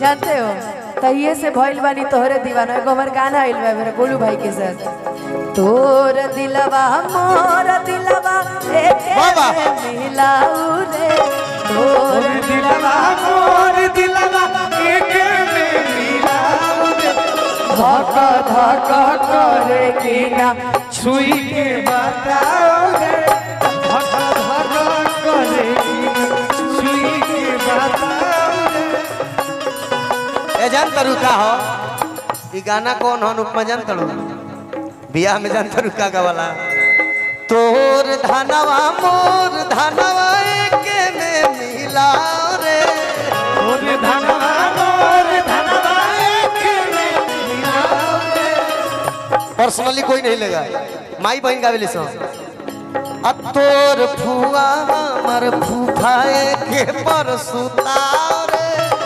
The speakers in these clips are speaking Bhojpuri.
जानते हो तहिए से भइल बानी तोहरे दीवाना एगो हमर गाना आइल बा मेरे गोलू भाई के साथ तोर दिलवा मोर दिलवा एके बाबा। में मिलाऊ रे तोर दिलवा मोर दिलवा एके में मिलाऊ रे धक धक करे कि ना छुई के बताओ रे धक धक करे छुई के बताओ रे ए जान तरू का हो ई गाना कौन हो उपमा जान तरू बियाह में जान तरू का गावाला तोर धनवा मोर धनवा एके में मिलाओ रे मोर धनवा मोर धनवा एके में मिलाओ रे पर्सनली कोई नहीं लेगा माई बहन गावेली सो अब तोर फुआ हमर फूफाए के पर सुताओ रे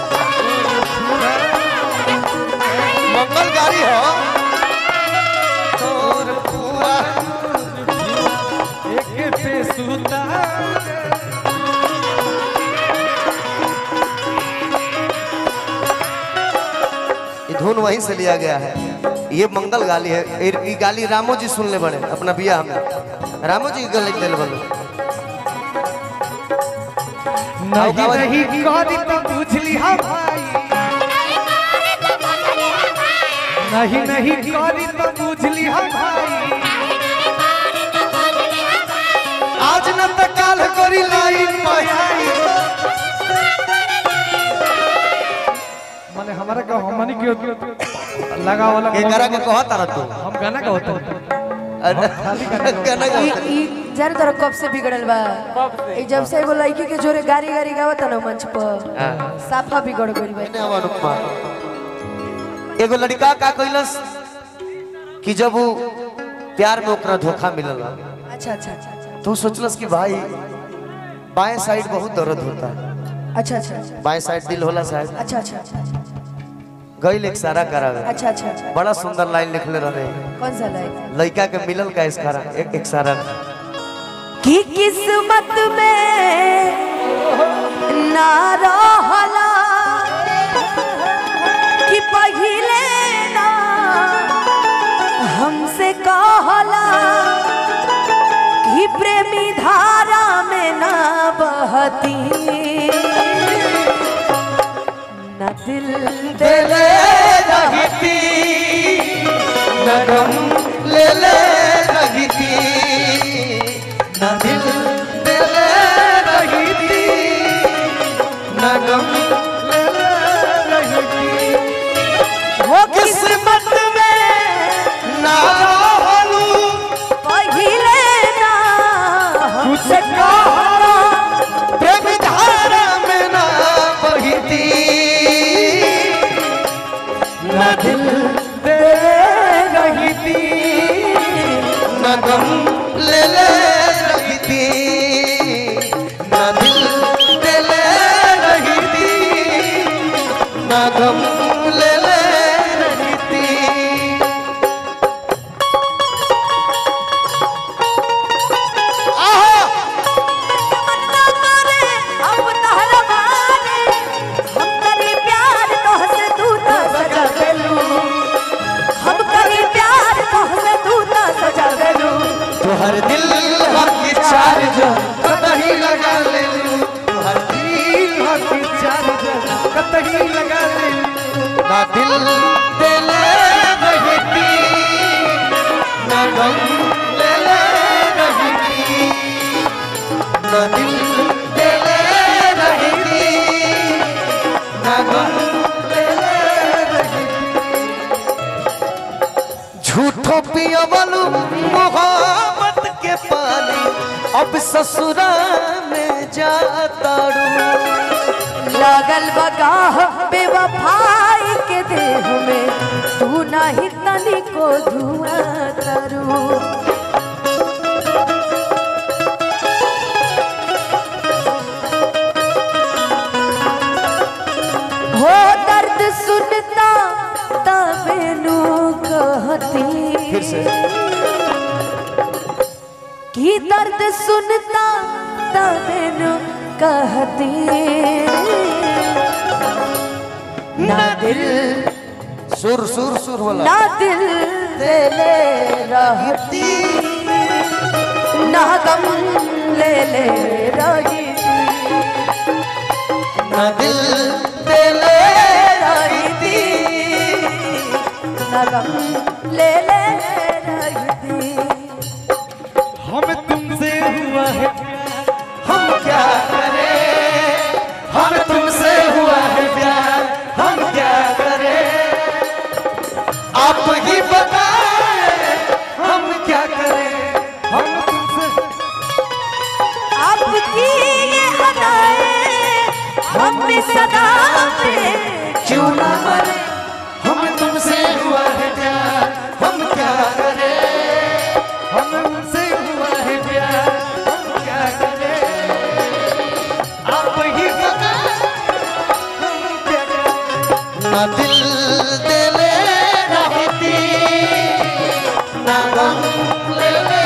मंगल गाड़ी हो तोर फुआ एके पे सुता ये धुन वहीं से लिया गया है ये मंगल गाली है ये- ये गाली रामो जी सुन ले बड़े अपना बियाह में रामो जी के लिख दिल बनो नहीं गावा- नहीं करी तो बुझली हम भाई नहीं नहीं करी तो बुझली हम भाई आज न त काल करी लाइन पयाई माने हमारा का हमनी के लगा वाला के करा के कहत रह तू हम गाना का होता अरे, गाना ई गाता। ई जाने तोरा कब से बिगड़ल बा ई जब से एगो लड़की के जोरे गाड़ी गाड़ी गावत ना मंच पर हाँ। साफा बिगड़ गइल बा ने हवा अनुपमा एगो लड़का का कइलस कि जब वो प्यार में ओकरा धोखा मिलल अच्छा अच्छा अच्छा अच्छा तो सोचलस कि भाई बाएं साइड बहुत दर्द होता है अच्छा अच्छा अच्छा बाएं साइड दिल होला शायद अच्छा अच्छा अच्छा अच्छा गइल एक सारा करावे अच्छा अच्छा अच्छा बड़ा सुंदर लाइन लिखले रहे कौन सा लाइन लड़का के मिलल का इस कारण एक एक सारा कि किस्मत में ना रहला कि पहिले ना हमसे कहला कि प्रेमी धारा में ना बहती न दिल ले रहती नगम ले ले रहती न दिल दे ले रहती नगम ले ले रहती हो किस्मत में ना रहलू पहिले ना हमसे कहला प्रेम धारा में ना बहती न दिल दे रहती नगम ले ले रहती न दिल दे ले रहती नगम ले ले रहती आहा अब तहरा मारे हम करी प्यार तोहसे तू ना सजा देलू हम करी प्यार तोहसे तू ना सजा देलू तुहर दिल हकी चार्ज कतही लगा ले तुहर दिल हकी चार्ज कतही लगा ले ना दिल दे ले रहती ना गम ले ले रहती ना दिल दे ले रहती ना गम ले ले रहती झूठो पियवलू मोहब्बत के पानी अब ससुरा में जातारू लागल बगाह बेवफाई के देह में तू नहीं तनिको धुआं करू हो दर्द सुनता तबे नु कहती फिर से की दर्द सुनता तबे नु कहती ना दिल सुर सुर सुर वाला ना दिल देले रहती ना गम ले ले रही ना दिल दिले रही थी ना गम ले ले रही थी हम तुमसे हुआ है हम क्या करें हम तुमसे हुआ है प्यार हम क्या करें आप ही बताएं हम क्या करें हम तुमसे आपकी ये अदाएं हम भी सदा पे क्यों ना मरे हम तुमसे हुआ है प्यार हम क्या करें हम तुमसे हुआ है प्यार हम क्या करें आप ही बताएं हम क्या करें ना दिल दिले रहती ना गम ले ले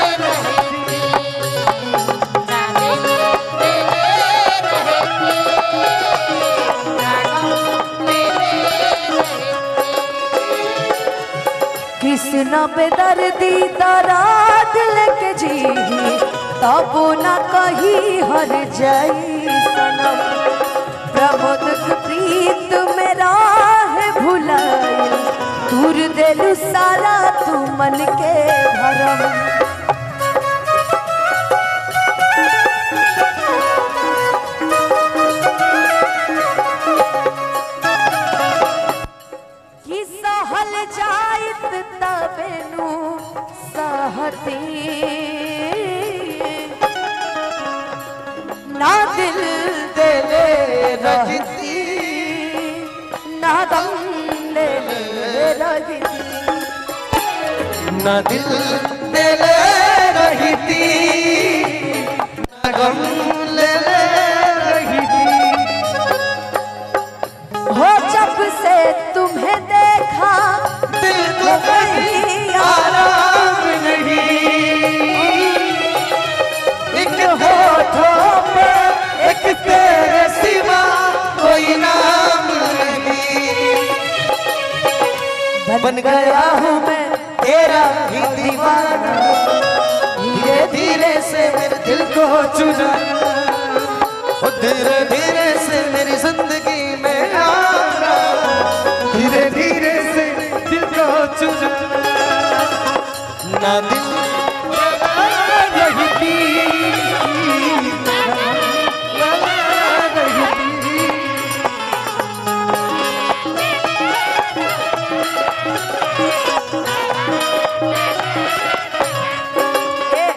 कृष्ण बेदर्दी दराद लेके जी तब न कही हर जाई सनम प्रमोद के प्रीत मेरा है भुलाई दूर देलू सारा तू मन के भरम कि सहल जाइत तबेनु सहती ना दिल देले रहती ना दम ले ले रहती ना दिल दिले रहती ना गम ले ले रहती हो जब से तुम्हें देखा दिल को कहीं आराम नहीं एक होठों पे एक तेरे सिवा कोई नाम नहीं बन गया हूँ मैं तेरा ही दीवाना धीरे धीरे से मेरे दिल को चुना ओ धीरे धीरे से मेरी जिंदगी में आना धीरे धीरे से दिल को चुरा ना दिल